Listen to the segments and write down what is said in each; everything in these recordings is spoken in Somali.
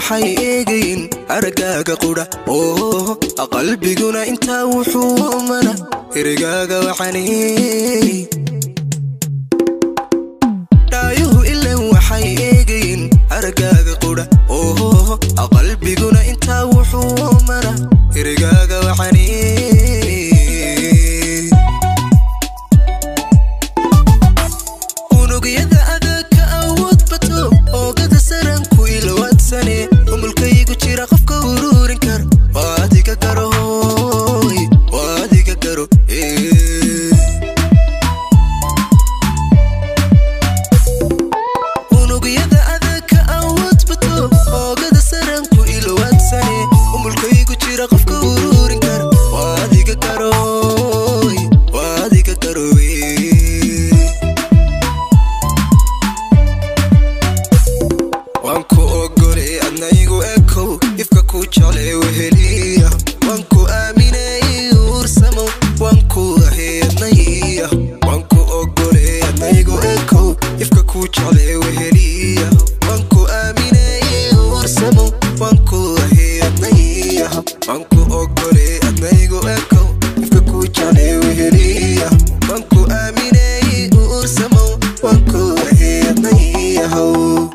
waxay eegayin araggaaga qudha oo qalbiguna intaa wuxuu mana erigaaga waxaney dhaayuhu ilan waxay eegayin araggaaga qudha oo qalbiguna intaa wuxuu mana erigaaga waxaney unugyada adag ka awood bato oogada saranku ilowaadsane umulkaygu jira qofka uruurin kar waa adiga garo hooy waa adiga garo ee. unugyada adag ka awood bato oogada saranku ilowaadsane umulkaygu jira qofka uruurin kar waa adiga garo hooy waa adiga garo ee. waan ku ogolay adnaygu ekow ifka ku jeclay weheliya waan ku aaminay uursamow waan ku ahay adnaya waan ku ogolay adnaygu ekow ifka ku jeclay weheliya waan ku aaminay uursamow waan ku ahay adnaya waan ku ogolay adnaygu ekow ifka ku jeclay weheliya waan ku aaminay uursamow waan ku ahay adnayahow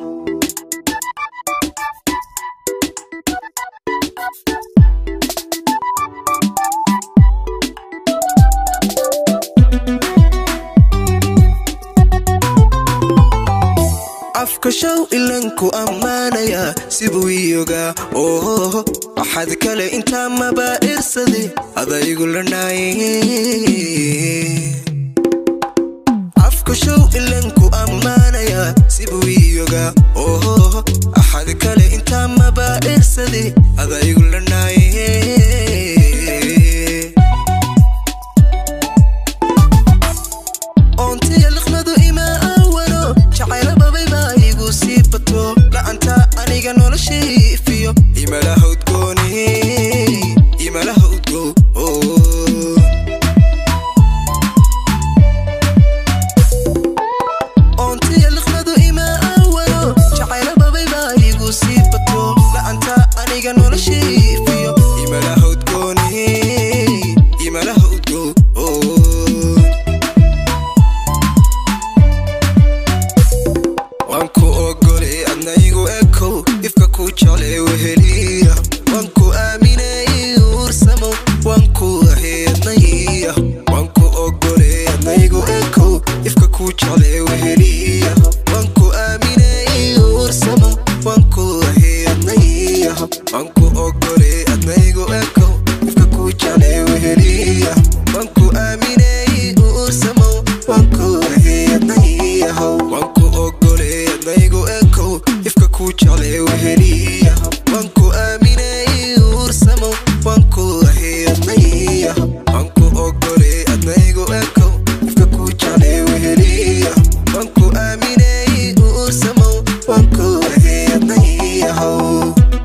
afka show ilanku ammaanaya sibuu iyogaa oo waxaad kale intaa maba irsade adaygu lanaaye afka show ilanku ammaanaya sibuu iyogaa oo axad kale intaa maba irsade adaygu lanaaye oontiya liqmadu ima awano jacayla babay baa igu sii bato la'anta aniga noloshay ifiyo imalaha udgooni imalaha udgo oontiya liqmadu ima awano jacayla babay baa igu sii bato la'anta aniga noloshay ifiyo imalaha udgooni imalaha udgo waan ku ogolay adnaygu ekow ifka ku jeclay weheliya waan ku aaminay uursamow waan ku ahay adnaya waan ku ogolay adnaygu ekow ifka ku jeclay weheliya waan ku aaminay uursamow waan ku ahay adnaya waan ku ogolay adnaygu ekow ifka ku jeclay weheliya waan ku aaminay uursamow waan ku ahay adnayahow waan ku ogolay adnaygu ekow ifka ku jeclay weheliya waan ku aaminay uursamow waan ku ahay adnaya waan ku ogolay adnaygu ekow ifka ku jeclay weheliya waan ku aaminay uursamow waan ku ahay adnayahow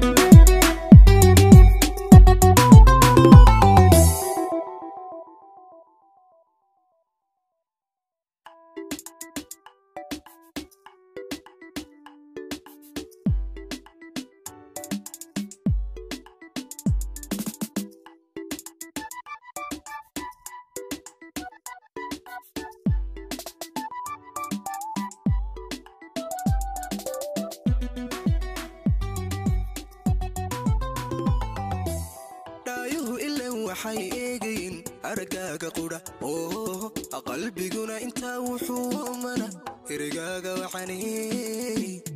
dhaayuhu ilan waxay eegayin araggaaga qudha oo qalbiguna intaa wuxuu mana erigaaga waxaney